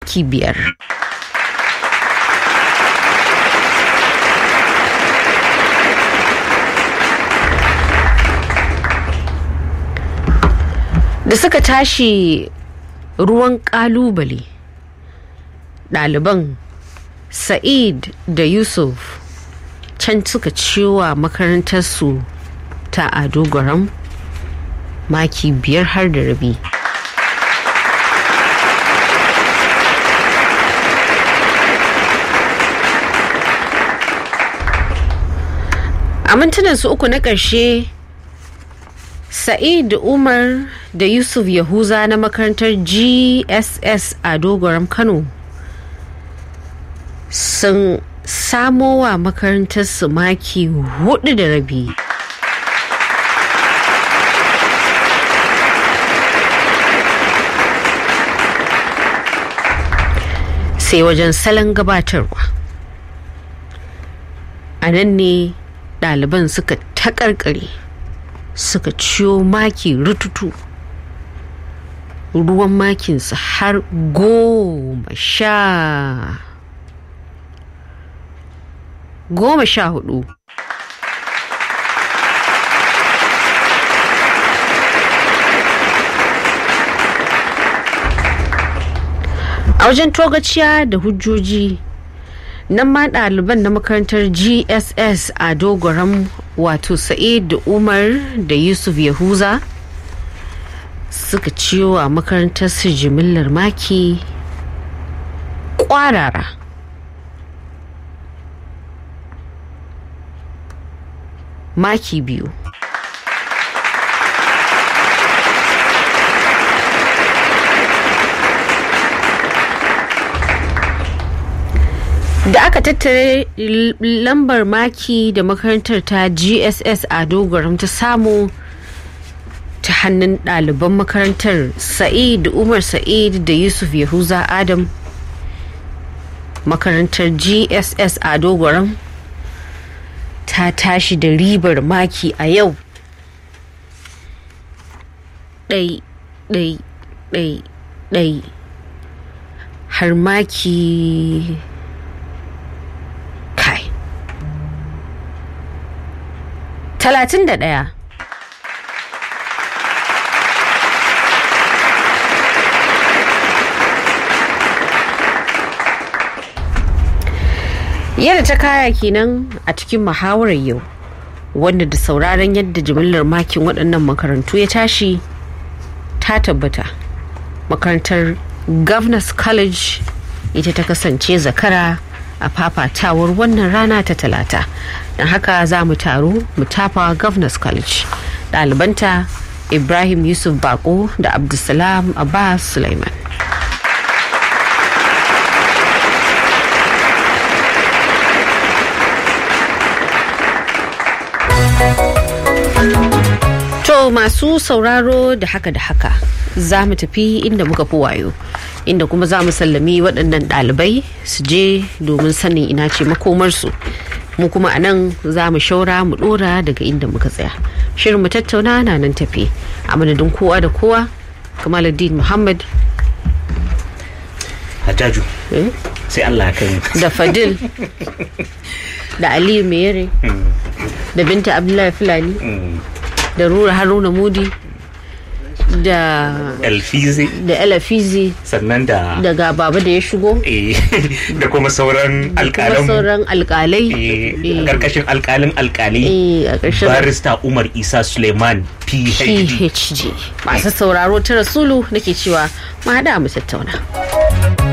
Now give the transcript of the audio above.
maki biyar. Da suka tashi ruwan ƙalubale ɗaliban Sa'id da Yusuf can suka ciwa makarantarsu ta Ado Gwaram maki biyar har da rabi. A mintunan su uku na ƙarshe Sa'id Umar da Yusuf Yahuza na makarantar GSS a Dogoram Kano sun samo wa makarantar su maki hudu da rabi. Sai wajen salon gabatarwa. A nan ne ɗaliban suka taƙarƙare. suka ciyo maki rututu ruwan makinsu har goma sha goma sha hudu a wajen togaciya da hujjoji nan ma ɗaliban na makarantar gss a dogoram wato sa'id da umar da yusuf yahuza suka ciyo a makarantar su jimillar maki kwarara maki biyu da aka tattare lambar maki da makarantar ta gss a dogaram ta samu ta hannun ɗaliban makarantar sa'id umar sa'id da yusuf yahuza adam makarantar gss a dogaram ta tashi da ribar maki a yau ɗai ɗai ɗai ɗai har maki kai talatin da ɗaya yadda ta kaya kenan a cikin muhawarar yau wanda da sauraron yadda jimillar makin waɗannan makarantu ya tashi ta tabbata makarantar governors college ita ta kasance zakara a fafatawar wannan rana ta talata don haka za mu taru mu tafa governors college ɗalibanta ibrahim yusuf bako da abdulsalam abbas suleiman To masu sauraro da haka da haka za mu tafi inda muka fi wayo inda kuma za mu sallami waɗannan ɗalibai su je domin sanin ina ce makomarsu mu kuma a nan za mu shaura mu ɗora daga inda muka tsaya shirin mu tattauna na nan tafi a madadin kowa da kowa kamaluddin muhammad Hajjaju sai Allah ya kai da fadil da aliyu mere da binta abdullahi fulani da rura haruna mudi da Elfizi da elafizi sannan da daga baba da ya shigo eh, da kuma sauran kuma alƙalan sauran alkalai eh, karkashin alƙalin alƙali eh, a ƙarshen barista Umar Isa Suleiman PhD phd masu sauraro ta rasulu nake cewa mu haɗa mu tattauna